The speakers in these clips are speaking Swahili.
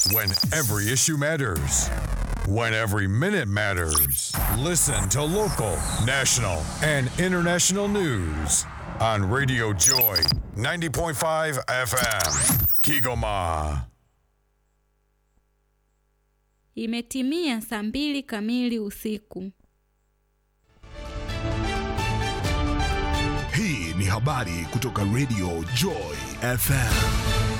When every issue matters. When every minute matters. Listen to local, national, and international news on Radio Joy 90.5 FM. Kigoma. Imetimia saa mbili kamili usiku. Hii ni habari kutoka Radio Joy FM.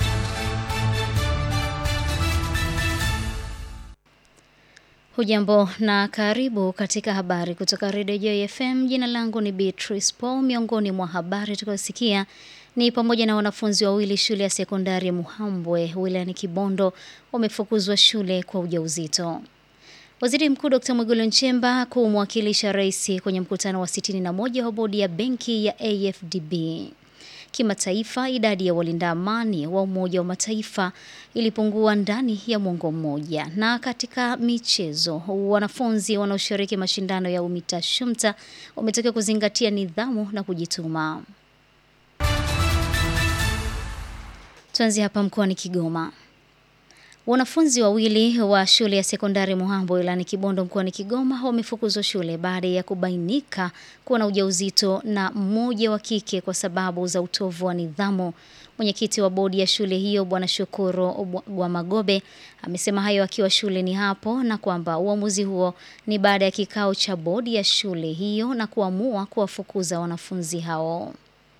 Hujambo na karibu katika habari kutoka Radio Joy FM. Jina langu ni Beatrice Paul. Miongoni mwa habari tukayosikia ni pamoja na wanafunzi wawili shule ya sekondari ya Muhambwe wilayani Kibondo wamefukuzwa shule kwa ujauzito. Waziri Mkuu Dr. Mwigulu Nchemba kumwakilisha rais kwenye mkutano wa 61 wa bodi ya benki ya AFDB. Kimataifa, idadi ya walinda amani wa Umoja wa Mataifa ilipungua ndani ya mwongo mmoja. Na katika michezo, wanafunzi wanaoshiriki mashindano ya UMITA SHUMTA wametakiwa kuzingatia nidhamu na kujituma. Tuanzie hapa mkoani Kigoma. Wanafunzi wawili wa shule ya sekondari Muhambo wilayani Kibondo mkoani Kigoma wamefukuzwa shule baada ya kubainika kuwa na ujauzito na mmoja wa kike kwa sababu za utovu wa nidhamu. Mwenyekiti wa bodi ya shule hiyo Bwana Shukuru Gwamagobe amesema hayo akiwa shuleni hapo na kwamba uamuzi huo ni baada ya kikao cha bodi ya shule hiyo na kuamua kuwafukuza wanafunzi hao.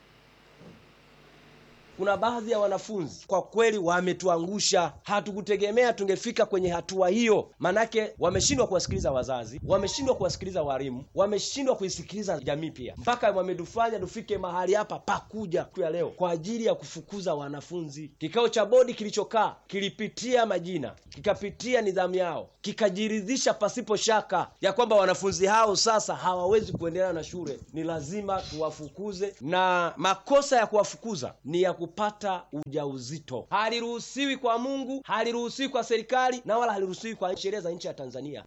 Kuna baadhi ya wanafunzi kwa kweli wametuangusha. Hatukutegemea tungefika kwenye hatua hiyo, manake wameshindwa kuwasikiliza wazazi, wameshindwa kuwasikiliza walimu, wameshindwa kuisikiliza jamii pia, mpaka wametufanya tufike mahali hapa pakuja ya leo kwa ajili ya kufukuza wanafunzi. Kikao cha bodi kilichokaa kilipitia majina, kikapitia nidhamu yao, kikajiridhisha pasipo shaka ya kwamba wanafunzi hao sasa hawawezi kuendelea na shule, ni lazima tuwafukuze, na makosa ya kuwafukuza ni ya kupata ujauzito. Haliruhusiwi kwa Mungu, haliruhusiwi kwa serikali na wala haliruhusiwi kwa sheria za nchi ya Tanzania.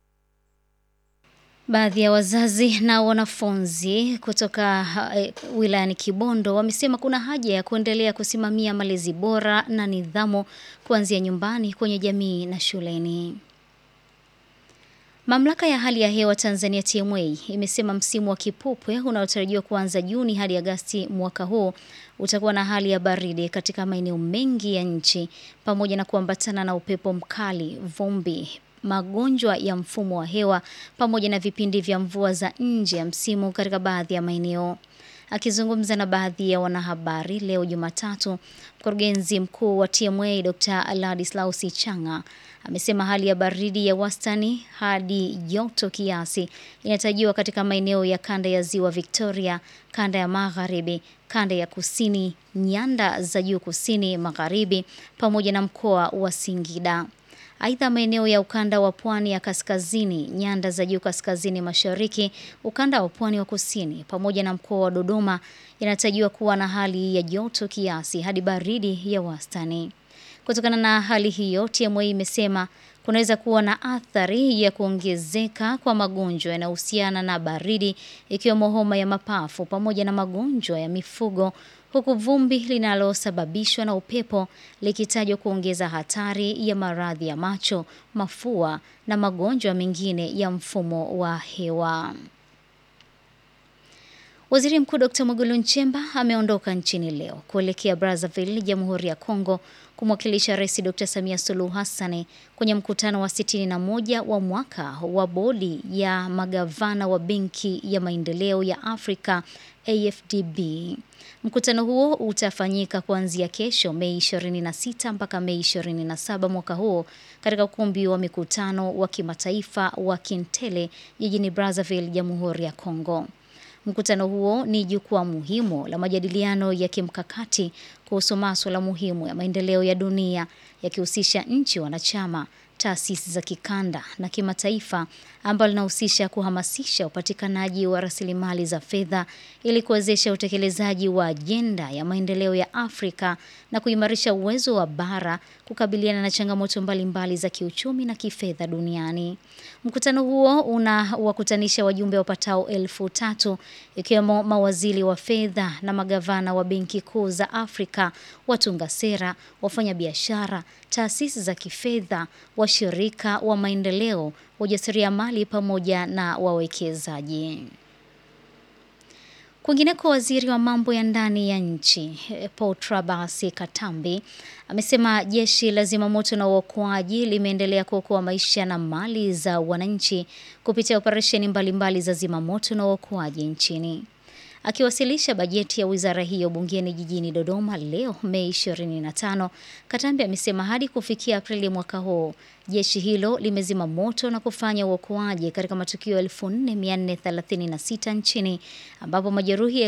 Baadhi ya wazazi na wanafunzi kutoka uh, wilayani Kibondo wamesema kuna haja ya kuendelea kusimamia malezi bora na nidhamu kuanzia nyumbani kwenye jamii na shuleni. Mamlaka ya hali ya hewa Tanzania TMA imesema msimu wa kipupwe unaotarajiwa kuanza Juni hadi Agasti mwaka huu utakuwa na hali ya baridi katika maeneo mengi ya nchi pamoja na kuambatana na upepo mkali, vumbi, magonjwa ya mfumo wa hewa pamoja na vipindi vya mvua za nje ya msimu katika baadhi ya maeneo. Akizungumza na baadhi ya wanahabari leo Jumatatu, mkurugenzi mkuu wa TMA Dr. Ladislaus Changa amesema hali ya baridi ya wastani hadi joto kiasi inatarajiwa katika maeneo ya kanda ya Ziwa Victoria, kanda ya Magharibi, kanda ya Kusini, nyanda za juu kusini magharibi pamoja na mkoa wa Singida. Aidha, maeneo ya ukanda wa pwani ya kaskazini, nyanda za juu kaskazini mashariki, ukanda wa pwani wa kusini pamoja na mkoa wa Dodoma yanatarajiwa kuwa na hali ya joto kiasi hadi baridi ya wastani. Kutokana na hali hiyo, TMA imesema kunaweza kuwa na athari ya kuongezeka kwa magonjwa yanayohusiana na baridi ikiwemo homa ya mapafu pamoja na magonjwa ya mifugo huku vumbi linalosababishwa na upepo likitajwa kuongeza hatari ya maradhi ya macho, mafua na magonjwa mengine ya mfumo wa hewa. Waziri Mkuu Dr. Mwigulu Nchemba ameondoka nchini leo kuelekea Brazzaville, Jamhuri ya Kongo kumwakilisha Rais Dr. Samia Suluhu Hassan kwenye mkutano wa 61 wa mwaka wa bodi ya magavana wa Benki ya Maendeleo ya Afrika AFDB. Mkutano huo utafanyika kuanzia kesho Mei 26 mpaka Mei 27 mwaka huo katika ukumbi wa mikutano wa kimataifa wa Kintele jijini Brazzaville, Jamhuri ya Kongo. Mkutano huo ni jukwaa muhimu la majadiliano ya kimkakati kuhusu masuala muhimu ya maendeleo ya dunia yakihusisha nchi wanachama, taasisi za kikanda na kimataifa ambalo linahusisha kuhamasisha upatikanaji wa rasilimali za fedha ili kuwezesha utekelezaji wa ajenda ya maendeleo ya Afrika na kuimarisha uwezo wa bara kukabiliana na changamoto mbalimbali za kiuchumi na kifedha duniani. Mkutano huo unawakutanisha wajumbe wapatao elfu tatu ikiwemo mawaziri wa fedha na magavana wa benki kuu za Afrika, watunga sera, wafanyabiashara, taasisi za kifedha, washirika wa maendeleo, wajasiriamali pamoja na wawekezaji. Kwingineko, waziri wa mambo ya ndani ya nchi Paul Trabasi Katambi amesema jeshi la zimamoto na uokoaji limeendelea kuokoa maisha na mali za wananchi kupitia operesheni mbalimbali za zimamoto na uokoaji nchini. Akiwasilisha bajeti ya wizara hiyo bungeni jijini Dodoma leo Mei 25, Katambi amesema hadi kufikia Aprili mwaka huu jeshi hilo limezima moto na kufanya uokoaji katika matukio 4436 nchini ambapo majeruhi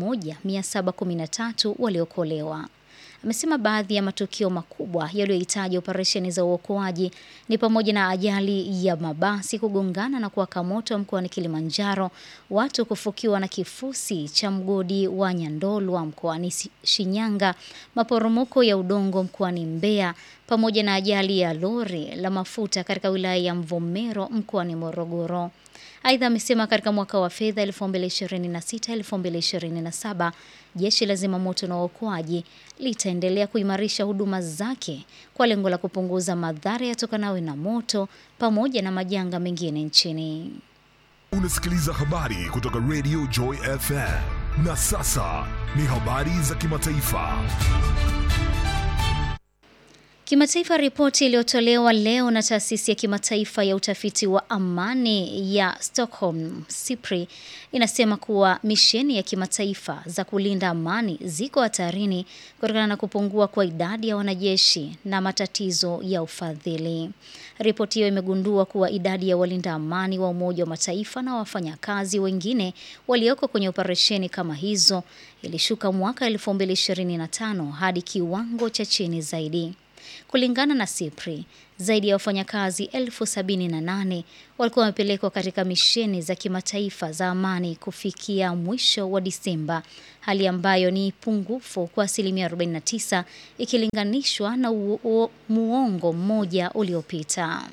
1713 waliokolewa. Amesema baadhi ya matukio makubwa yaliyohitaji operesheni za uokoaji ni pamoja na ajali ya mabasi kugongana na kuwaka moto mkoani Kilimanjaro, watu kufukiwa na kifusi cha mgodi wa Nyandolwa mkoani Shinyanga, maporomoko ya udongo mkoani Mbeya, pamoja na ajali ya lori la mafuta katika wilaya ya Mvomero mkoani Morogoro. Aidha, amesema katika mwaka wa fedha 2026-2027 jeshi la zimamoto na uokoaji litaendelea kuimarisha huduma zake kwa lengo la kupunguza madhara yatokanayo na moto pamoja na majanga mengine nchini. Unasikiliza habari kutoka Radio Joy FM. Na sasa ni habari za kimataifa. Kimataifa, ripoti iliyotolewa leo na taasisi ya kimataifa ya utafiti wa amani ya Stockholm SIPRI inasema kuwa misheni ya kimataifa za kulinda amani ziko hatarini kutokana na kupungua kwa idadi ya wanajeshi na matatizo ya ufadhili. Ripoti hiyo imegundua kuwa idadi ya walinda amani wa Umoja wa Mataifa na wafanyakazi wengine walioko kwenye operesheni kama hizo ilishuka mwaka 2025 hadi kiwango cha chini zaidi. Kulingana na SIPRI, zaidi ya wafanyakazi elfu sabini na nane walikuwa wamepelekwa katika misheni za kimataifa za amani kufikia mwisho wa Disemba, hali ambayo ni pungufu kwa asilimia 49 ikilinganishwa na muongo mmoja uliopita.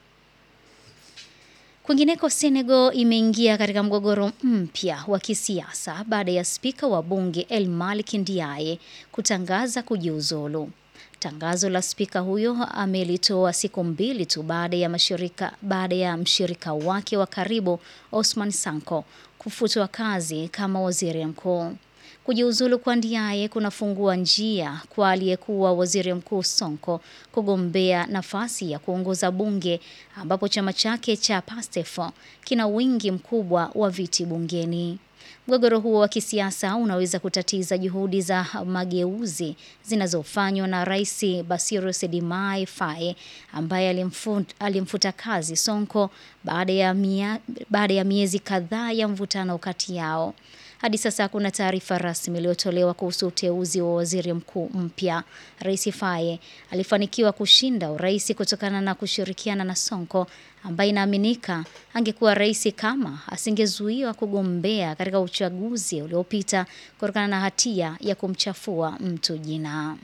Kwingineko, Senegal imeingia katika mgogoro mpya wa kisiasa baada ya spika wa bunge El Malik Ndiaye kutangaza kujiuzulu. Tangazo la spika huyo amelitoa siku mbili tu baada ya mashirika baada ya mshirika wake wa karibu Osman Sanko kufutwa kazi kama waziri mkuu. Kujiuzulu kwa Ndiaye kunafungua njia kwa aliyekuwa waziri mkuu Sonko kugombea nafasi ya kuongoza bunge ambapo chama chake cha PASTEF kina wingi mkubwa wa viti bungeni. Mgogoro huo wa kisiasa unaweza kutatiza juhudi za mageuzi zinazofanywa na Rais Bassirou Diomaye Faye ambaye alimfuta, alimfuta kazi Sonko baada ya, mia, baada ya miezi kadhaa ya mvutano kati yao. Hadi sasa hakuna taarifa rasmi iliyotolewa kuhusu uteuzi wa waziri mkuu mpya. Rais Faye alifanikiwa kushinda urais kutokana na kushirikiana na Sonko ambaye inaaminika angekuwa rais kama asingezuiwa kugombea katika uchaguzi uliopita kutokana na hatia ya kumchafua mtu jina.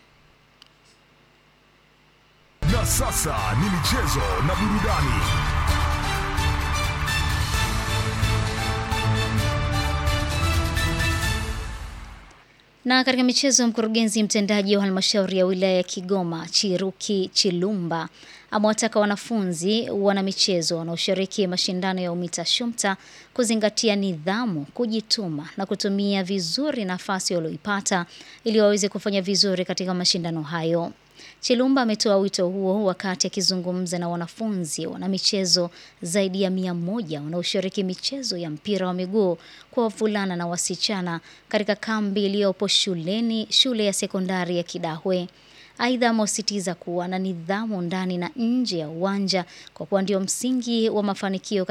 Na sasa ni michezo na burudani. Na katika michezo, mkurugenzi mtendaji wa halmashauri ya wilaya ya Kigoma Chiruki Chilumba amewataka wanafunzi wana michezo wanaoshiriki mashindano ya UMITA SHUMTA kuzingatia nidhamu, kujituma na kutumia vizuri nafasi walioipata ili waweze kufanya vizuri katika mashindano hayo. Chilumba ametoa wito huo wakati akizungumza na wanafunzi wana michezo zaidi ya mia moja wanaoshiriki michezo ya mpira wa miguu kwa wavulana na wasichana katika kambi iliyopo shuleni shule ya sekondari ya Kidahwe. Aidha, amesisitiza kuwa na nidhamu ndani na nje ya uwanja kwa kuwa ndio msingi wa mafanikio